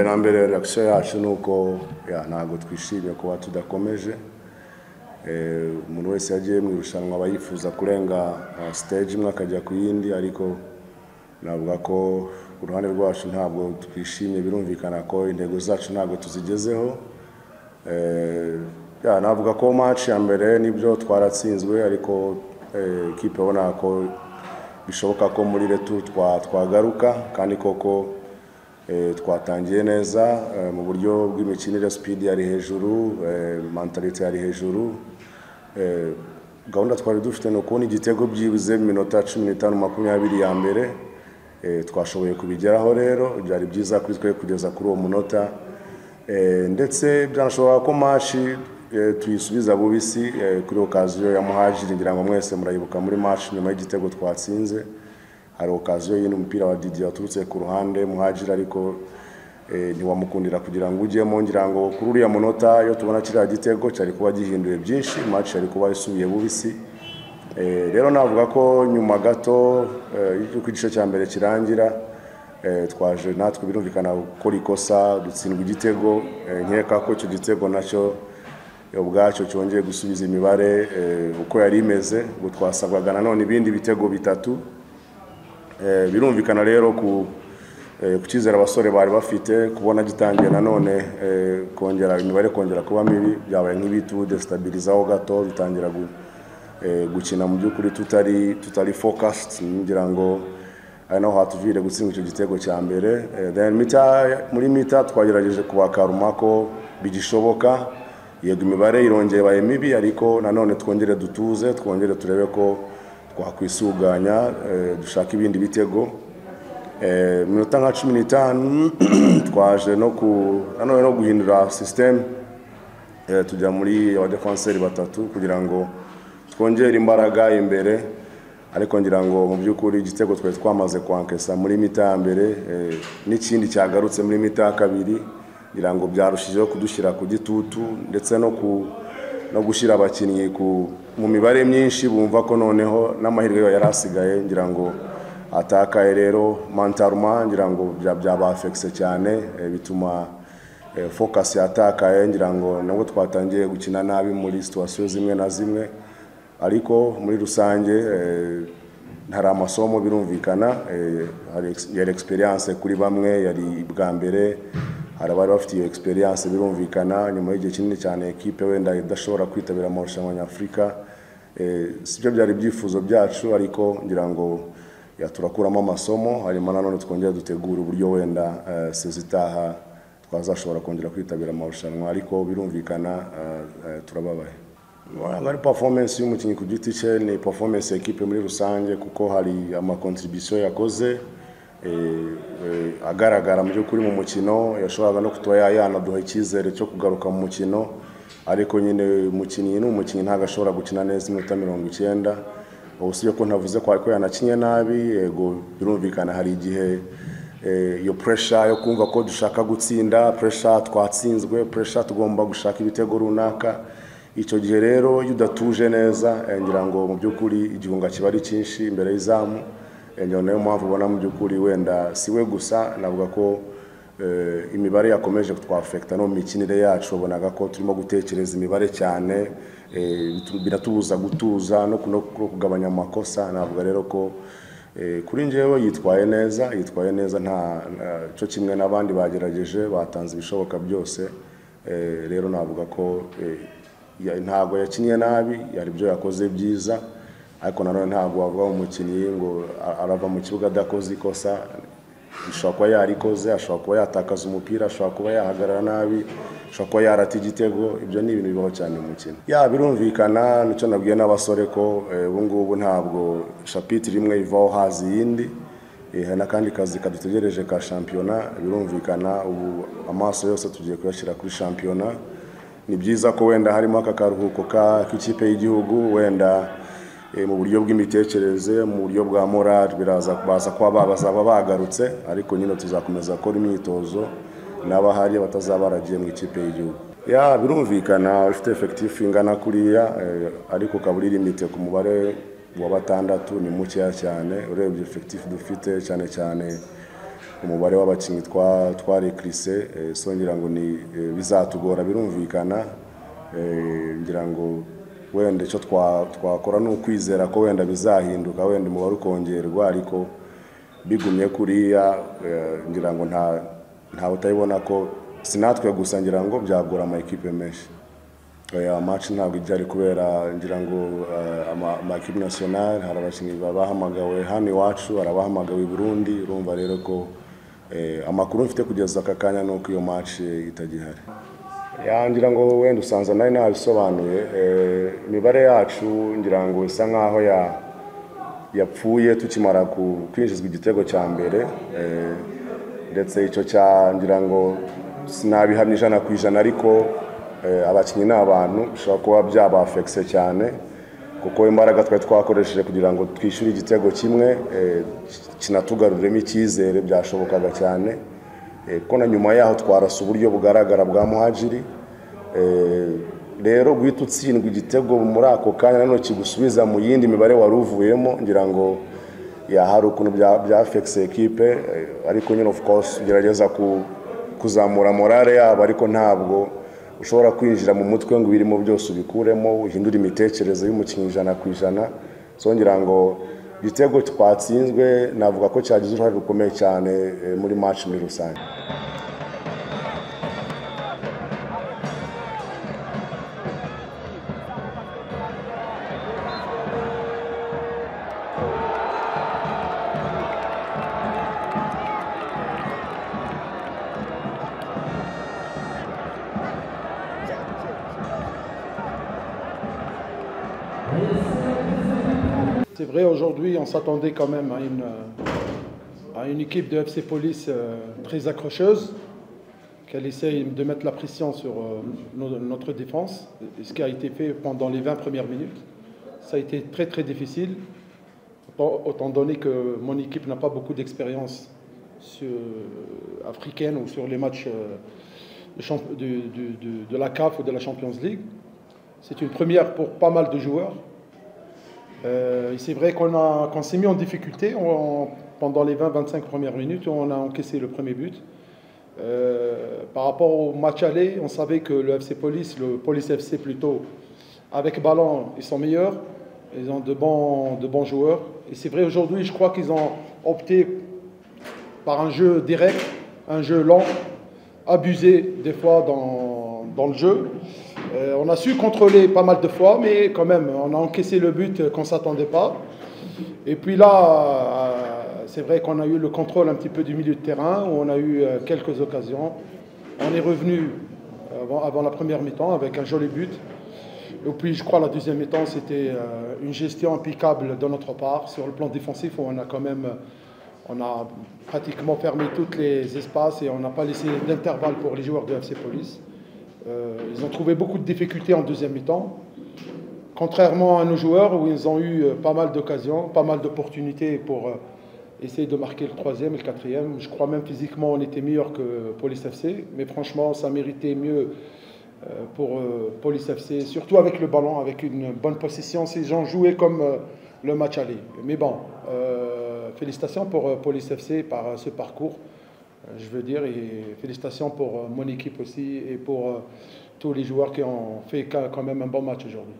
na mbere reaction yacu ni uko ntabwo twishimiye kuba tudakomeje umuntu wese yagiye mu irushanwa aba yifuza kurenga stage imwe akajya ku yindi ariko navuga ko ku ruhande rwacu ntabwo twishimiye birumvikana ko intego zacu ntabwo tuzigezeho navuga ko match ya mbere nibyo twaratsinzwe ariko ikipe ubona ko bishoboka ko muri retu twagaruka kandi koko twatangiye neza mu buryo bw'imikinire sipidi yari hejuru mantalite yari hejuru gahunda twari dufite ni ukubona igitego byibuze mu minota cumi n'itanu makumyabiri ya mbere twashoboye kubigeraho rero byari byiza kuri twe kugeza kuri uwo munota ndetse byanashoboka ko mashi tuyisubiza bubisi kuri okaziyo ya muhajiri ngira ngo mwese murayibuka muri mashi nyuma y'igitego twatsinze hari okaziyo y'ino umupira wa Didi waturutse ku ruhande muhajira ariko ntiwamukundira kugira ngo ujyemo ngira ngo kuri uriya munota iyo tubona kiriya gitego cyari kuba gihinduye byinshi match yari kuba isubiye bubisi rero navuga ko nyuma gato y'uko igice cya mbere kirangira twaje natwe birumvikana gukora ikosa dutsindwa igitego nkeka ko icyo gitego nacyo ubwacyo cyongeye gusubiza imibare uko yari imeze ubu twasabwaga nanone ibindi bitego bitatu birumvikana rero ku cyizere abasore bari bafite kubona gitangiye nanone kongera imibare kongera kuba mibi byabaye nk'ibitudestabirizaho gato dutangira gukina mu by'ukuri tutari tutari fokasiti ngira ngo ari naho hatuvire gutsinda icyo gitego cya mbere muri mita twagerageje kubakaruma ko bigishoboka yego imibare irongera ibaye mibi ariko nanone twongere dutuze twongere turebe ko twakwisuganya dushaka ibindi bitego minota nka cumi n'itanu twaje no nanone no guhindura sisiteme tujya muri abadefanseri batatu kugira ngo twongere imbaraga imbere ariko ngira ngo mu by'ukuri igitego twari twamaze kwankesa muri mita ya mbere n'ikindi cyagarutse muri mita ya kabiri ngira ngo byarushijeho kudushyira ku gitutu ndetse no ku no gushyira abakinnyi mu mibare myinshi bumva ko noneho n'amahirwe yari asigaye ngira ngo atakaye rero mantaruma ngira ngo byabafekise cyane bituma fokasi yatakaye ngira ngo nabwo twatangiye gukina nabi muri situwasiyo zimwe na zimwe ariko muri rusange hari amasomo birumvikana yari egisperiyanse kuri bamwe yari bwa mbere hari abari bafite iyo egisperiyanse birumvikana nyuma y'igihe kinini cyane ekipe wenda idashobora kwitabira amarushanwa nyafurika si byo byari ibyifuzo byacu ariko ngira ngo turakuramo amasomo harimo nanone twongera dutegura uburyo wenda sezitaha twazashobora kongera kwitabira amarushanwa ariko birumvikana turababaye ari performance y'umukinnyi ku giti cye ni performance ya ekipe muri rusange kuko hari amakontribisiyo yakoze agaragara mu by'ukuri mu mukino yashoboraga no kutuba yanaduha icyizere cyo kugaruka mu mukino ariko nyine umukinnyi ni umukinnyi ntabwo ashobora gukina neza iminota mirongo icyenda usibye ko ntavuze ko ariko yanakinye nabi yego birumvikana hari igihe iyo puresha yo kumva ko dushaka gutsinda puresha twatsinzwe puresha tugomba gushaka ibitego runaka icyo gihe rero iyo udatuje neza ngira ngo mu by'ukuri igihunga kiba ari cyinshi imbere y'izamu niyo niyo mpamvu ubona mu by'ukuri wenda si we gusa navuga ko imibare yakomeje twafekita no mu mikinire yacu ubonaga ko turimo gutekereza imibare cyane biratubuza gutuza no kugabanya amakosa navuga rero ko kuri njyewe yitwaye neza yitwaye neza nta cyo kimwe n'abandi bagerageje batanze ibishoboka byose rero navuga ko ntabwo yakinnye nabi hari ibyo yakoze byiza ariko nanone ntabwo wavuga umukinnyi ngo arava mu kibuga adakoze ikosa ashobora kuba yarikoze ashobora kuba yatakaza umupira ashobora kuba yahagarara nabi ashobora kuba yarata igitego ibyo ni ibintu bibaho cyane mu mukino ya birumvikana nicyo nabwiye n'abasore ko ubu ngubu ntabwo shapitire imwe ivaho hazi iyindi hari n'akandi kazi kadutegereje ka shampiyona birumvikana ubu amaso yose tugiye kuyashyira kuri shampiyona ni byiza ko wenda harimo aka karuhuko k'ikipe y'igihugu wenda mu buryo bw'imitekerereze mu buryo bwa morali biraza baza kuba bazaba bagarutse ariko nyine tuzakomeza gukora imyitozo n'abahari batazaba baragiye mu ikipe y'igihugu ya birumvikana ufite efekitifu ingana kuriya ariko ukaba uri limite ku mubare wa batandatu ni mukeya cyane urebye efekitifu dufite cyane cyane umubare w'abakinnyi twa twarekirise songera ngo ni eh, bizatugora birumvikana eh, ngira ngo wenda icyo twa- twakora ni ukwizera ko wenda bizahinduka wenda umubare ukongerwa ariko bigumye kuriya eh, ngira ngo nta ntawe utayibona ko sinatwe gusa ngira ngo byagora amakipe menshi oya match ntabwo ijya ari kubera ngira ngo eh, ama- amakipe nasiyonari hari abakinnyi babahamagawe hano iwacu hari abahamagawe i burundi urumva rero ko eh, amakuru mfite kugeza aka kanya ni uko iyo match eh, itagihari Ya, ngira ngo wenda usanza nari nabisobanuye eh, imibare yacu ngira ngo isa nkaho ya yapfuye tukimara ku- kwinjizwa igitego cya mbere eh, ndetse icyo cya ngira ngo sinabihamya ijana ku ijana ariko eh, abakinnyi ni abantu bishobora kuba byabafekise cyane kuko imbaraga twari twakoresheje kugira ngo twishyure igitego kimwe eh, kinatugaruremo icyizere byashobokaga cyane Eh, kuko na nyuma yaho twarasa uburyo bugaragara bwa muhajiri Eh, rero guhita utsindwa igitego muri ako kanya nanone kigusubiza mu yindi mibare wari uvuyemo ngira ngo ya hari ukuntu bya byafekise ekipe eh, ariko nyine of course ugerageza ku- kuzamura morale yabo ariko ntabwo ushobora kwinjira mu mutwe ngo ibirimo byose ubikuremo uhindure imitekerereze y'umukinnyi ijana ku ijana so ngira ngo igitego twatsinzwe navuga ko cyagize uruhare rukomeye cyane eh, muri match muri rusange C'est vrai, aujourd'hui, on s'attendait quand même à une, euh, à une équipe de FC Police euh, très accrocheuse, qu'elle essaye de mettre la pression sur euh, no- notre défense, et ce qui a été fait pendant les 20 premières minutes. Ça a été très très difficile, autant autant donné que mon équipe n'a pas beaucoup d'expérience sur- africaine ou sur les matchs euh, de champ- de- de- de- de la CAF ou de la Champions League. C'est une première pour pas mal de joueurs. Euh, et c'est vrai qu'on a- qu'on s'est mis en difficulté On- pendant les 20-25 premières minutes. On a encaissé le premier but. Euh, par rapport au match aller, on savait que le FC Police, le Police FC plutôt, avec ballon, ils sont meilleurs. Ils ont de bons, de bons joueurs. Et c'est vrai, aujourd'hui, je crois qu'ils ont opté par un jeu direct, un jeu lent, abusé des fois dans, dans le jeu. Euh, on a su contrôler pas mal de fois, mais quand même, on a encaissé le but qu'on ne s'attendait pas. Et puis là, euh, c'est vrai qu'on a eu le contrôle un petit peu du milieu de terrain, où on a eu euh, quelques occasions. On est revenu avant, avant la première mi-temps avec un joli but. Et puis je crois la deuxième mi-temps, c'était euh, une gestion impeccable de notre part sur le plan défensif, où on a quand même... On a pratiquement fermé tous les espaces et on n'a pas laissé d'intervalle pour les joueurs de FC Police. Euh, ils ont trouvé beaucoup de difficultés en deuxième mi-temps. Contrairement à nos joueurs, où ils ont eu euh, pas mal d'occasions, pas mal d'opportunités pour euh, essayer de marquer le troisième et le quatrième. Je crois même physiquement, on était meilleur que Police FC. Mais franchement, ça méritait mieux euh, pour euh, Police FC, surtout avec le ballon, avec une bonne possession. Ces gens jouaient comme euh, le match aller. Mais bon, euh, félicitations pour euh, Police FC par euh, ce parcours, euh, je veux dire, et félicitations pour euh, mon équipe aussi et pour euh, tous les joueurs qui ont fait quand quand même un bon match aujourd'hui.